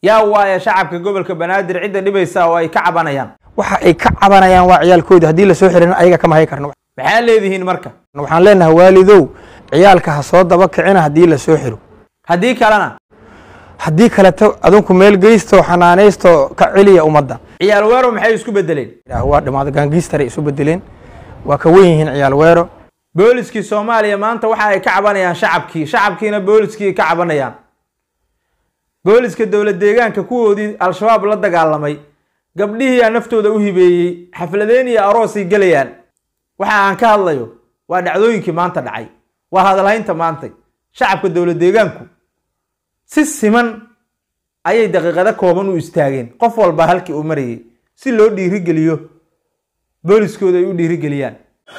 yaa waaya shacabka gobolka banaadir cidda dhibaysa oo ay ka cabanayaan waxa ay ka cabanayaan waa ciyaalkooda haddii lasoo xirin ayaga kama hay karno maxaa leedihiin marka waxaan leenahay waalidow ciyaalka ha soo daba kicina haddii lasoo xiro haddii kalena haddii kaleto adinku meel geysto xanaanaysto ka celiya ummadda ciyaal weero maxay isku bedeleen waa dhimaado gaangiistaray isu bedeleen waa ka wen yihiin ciyaal weero booliskii soomaaliya maanta waxa ay ka cabanayaan shacabkii shacabkiina booliskii ay ka cabanayaan booliska dowlad deegaanka kuwoodii al-shabaab la dagaalamay gabdhihiiyaa naftooda u hibeeyey xafladeen iyo aroosay gelayaan waxa aan ka hadlayo waa dhacdooyinkii maanta dhacay waa hadalhaynta maantay shacabka dowlad deegaanku si siman ayay daqiiqado kooban u istaageen qof walba halkii uu marayay si loo dhiirigeliyo booliskooda ay u dhiirigeliyaan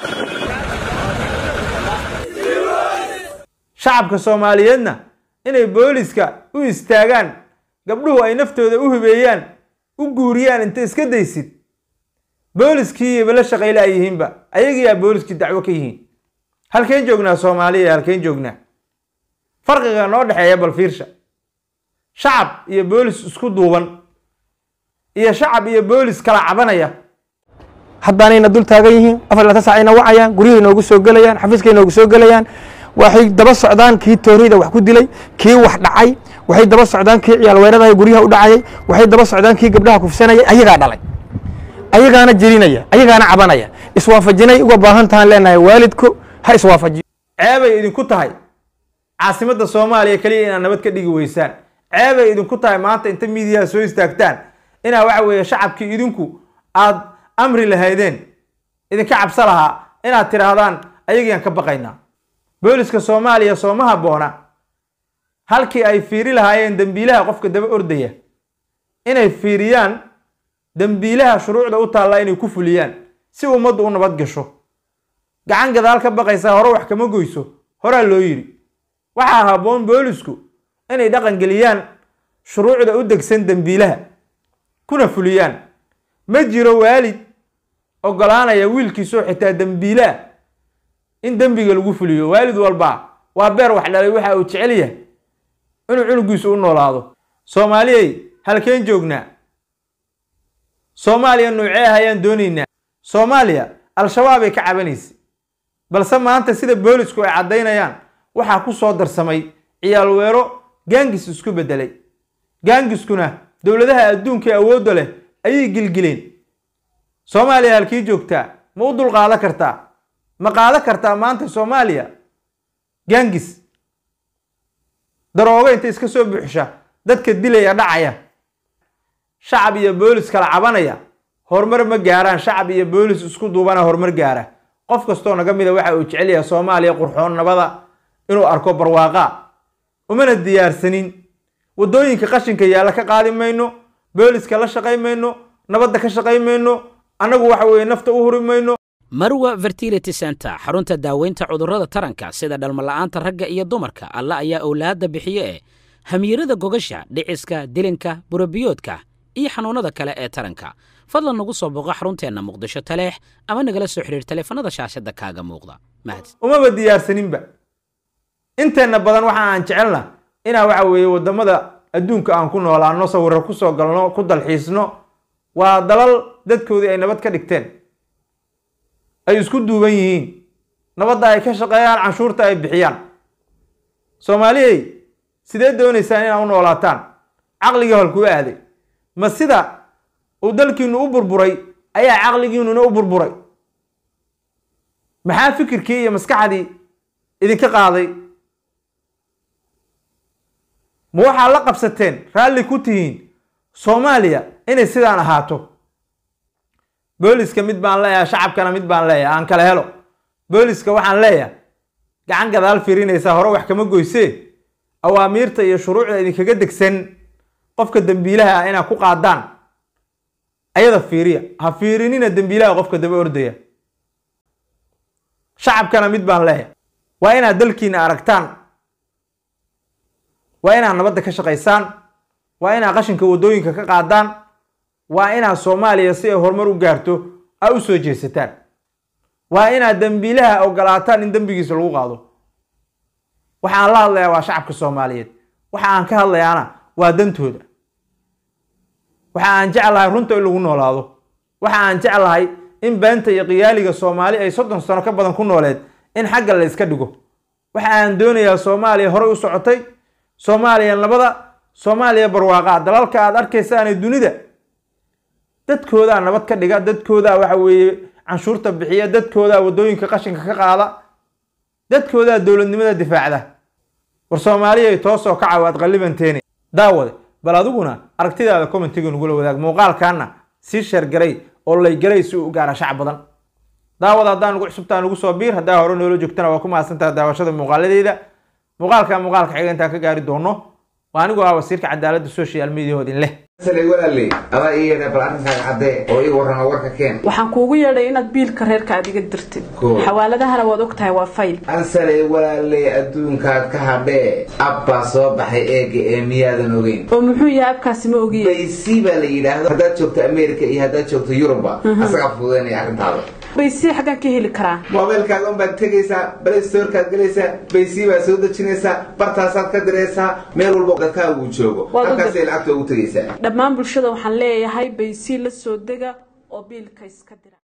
shacabka soomaaliyeedna inay booliska u istaagaan gabdhuhu ay naftooda u hibeeyaan u guuriyaan inta iska daysid booliskiiba la shaqayle ay yihiinba ayagiyaa booliskii dacwo ka yihiin halkeen joognaa soomaaliya halkeen joognaa farqiga noo dhexeeya bal fiirsha shacab iyo boolis isku duuban iyo shacab iyo boolis kala cabanaya haddaanayna dul taagan yihiin afar laatan sac ayna wacayaan guryahay noogu soo gelayaan xafiiskay noogu soo gelayaan waxay daba socdaan kii tooriyda wax ku dilay kii wax dhacay waxay daba socdaan kii ciyaal weeradaha guryaha u dhacayay waxay daba socdaan kii gabdhaha kufsanayay ayagaa dhalay ayagaana jirinaya ayagaana cabanaya iswaafajinay uga baahan tahaan leenahay waalidku ha iswaafajiyo ceebay idinku tahay caasimadda soomaaliya keliya inaad nabad ka dhigi weysaan ceebay idinku tahay maanta inta miidiyaha soo istaagtaan inaa waxa weeye shacabkii idinku aad amri lahaydeen idinka cabso lahaa inaad tidhaahdaan ayagiiaan ka baqaynaa booliska soomaaliya sooma habboona halkii ay fiiri lahaayeen dembiilaha qofka daba ordaya inay fiiriyaan dembiilaha shuruucda u taallaa inay ku fuliyaan si ummaddu u nabad gasho gacan gadaal ka baqaysaa hore wax kama goyso horaa loo yidhi waxaa habboon boolisku inay dhaqan geliyaan shuruucda u degsan dembiilaha kuna fuliyaan ma jiro waalid ogolaanaya wiilkiisoo xitaa dembiilaah in dembiga lagu fuliyo waalid walba waa beer wax dhalay waxa uu jecel yahay inuu cunugiisu u noolaado soomaaliyey halkeen joognaa soomaaliya noocee ah ayaan doonaynaa soomaaliya al-shabaab ay ka cabanaysay balse maanta sida boolisku ay caddaynayaan waxaa ku soo darsamay ciyaal weero gaangis isku beddelay gaangiskuna dowladaha adduunka ee awoodda leh ayay gilgileen soomaaliya halkii joogtaa ma u dulqaadan kartaa ma qaadan kartaa maanta soomaaliya gaangis daroogo inta iska soo buuxsha dadka dilaya dhacaya shacab iyo boolis kala cabanaya horumar ma gaaraan shacab iyo boolis isku duubana horumar gaara qof kastoo naga mida waxa uu jecel yahay soomaaliya qurxoon nabada inuu arko barwaaqa umana diyaarsanin waddooyinka qashinka yaalla ka qaadi mayno booliska la shaqay mayno nabadda ka shaqay mayno annagu waxa weeye nafta u huri mayno marwa fertility center xarunta daaweynta cudurrada taranka sida dhalmala'aanta ragga iyo dumarka alla ayaa owlaadda bixiye ee hamiirada gogasha dhiciska dilinka burabiyoodka iyo xanuunnada kale ee taranka fadlan nagu soo booqo xarunteenna muqdisho taleex ama nagala soo xidhiir taleefanada shaashadda kaaga muuqda mahad umaba diyaarsaninba inteenna badan waxa aan jecelna inaa waxa weeye waddamada adduunka aan ku noolaano sawirro ku soo galno ku dalxiisno waa dalal dadkoodii ay nabad ka dhigteen ay isku duuban yihiin nabadda ay ka shaqeeyaan canshuurta ay bixiyaan soomaaliyey sidee doonaysaan inaa u noolaataan caqligii holkuu aaday ma sida uu dalkiinu u burburay ayaa caqligiinuna u burburay maxaa fikirkii iyo maskaxdii idinka qaaday ma waxaa la qabsateen raalli ku tihiin soomaaliya inay sidaan ahaato booliska mid baan leeyahay shacabkana mid baan leeyahay aan kala helo booliska waxaan leeyahay gacan gadaal fiirinaysaa hore wax kama goysee awaamiirta iyo shuruucda idinkaga degsan qofka dembiilaha ah inaad ku qaadaan ayada fiiriya ha fiirinina dembiilaha qofka daba ordaya shacabkana mid baan leeyahay waa inaad dalkiina aragtaan waa inaad nabadda ka shaqaysaan waa inaad qashinka waddooyinka ka qaadaan waa inaad soomaaliya si ay horumar u gaarto aa u soo jeesataan waa inaad dembiilaha ogolaataan in dembigiisa lagu qaado waxa aan la hadlayaa waa shacabka soomaaliyeed waxa aan ka hadlayaana waa dantooda waxa aan jeclahay runta in lagu noolaado waxa aan jeclahay in beenta iyo qiyaaliga soomaali ay soddon sano ka badan ku nooleed in xagga la iska dhigo waxa aan doonayaa soomaaliya horey u socotay soomaaliya nabada soomaaliya barwaaqa dalalka aad arkaysaane dunida dadkoodaa nabad ka dhiga dadkoodaa waxa weeye canshuurta bixiya dadkoodaa wadooyinka qashinka ka qaada dadkoodaa dowladnimada difaacda war soomaaliyay toosoo kaca waad qallibanteeni daawade bal adiguna aragtidaada commentiga nagula wadaag muuqaalkaana sii sheergaray oo laygaray si uu u gaara shacab badan daawada haddaan ugu cusubtaa nugu soo biir haddaa hore noola joogtana waa ku mahadsantaha daawashada muuqaaladeyda muuqaalka muuqaalka xiga intaan ka gaari doono waa anigoo ah wasiirka cadaaladda social media hoodin leh salay walaaley adaa ii yeedha bal arrinkaaga caddee oo ii warrama warka keen waxaan kuugu yeedhay inaad biilka reerka aad iga dirtid Cool. xawaaladahana waad og tahay waa fayl ansalay walaaley adduunkaad ka hadhee abbaa soo baxay eega ee miyaadan ogeyn oo muxuu yahay abkaasi ma ogiye baysi baa la yidhaahdo haddaad joogto america iyo haddaad joogto yuruba asagaa fududaynaya arrintaada baysi xaggaan ka heli karaa moobeelkaaga unbaad tegaysaa play storekaad gelaysaa baysi baad soo dejinaysaa bartaasaad ka diraysaa meel walba dadkaagu joogo Waad u halkaasay lacagta ugu tegaysaa dhammaan bulshada waxaan leeyahay baysi la soo dega oo biilka iska dira